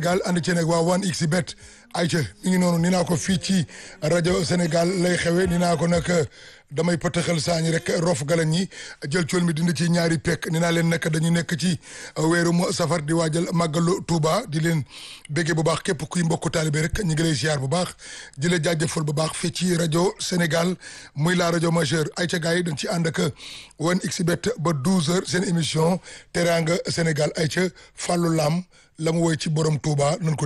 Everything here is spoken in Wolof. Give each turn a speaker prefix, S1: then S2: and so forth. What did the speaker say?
S1: Sénégal ànd ci nag waa 1xBet ayca mi ngi noonu ni naa ko fii ci rajo Sénégal lay xewe ni naa ko nag damay pëtëxal saañi rek rof galañ ñi jël cool mi dindi ci ñaari pekk ni naa leen nag dañu nekk ci weerum safar di waajal màggalu Touba di leen béggee bu baax képp kuy mbokku taalibe rek ñu ngi lay ziar bu baax di la jaajëfal bu baax fii ci rajo Sénégal muy la rajo majeure ayca gars yi dañ ci ànd ak 1xBet ba 12h seen émission Teranga Sénégal ayca Fallou Lam la mu woy ci borom Touba nañ ko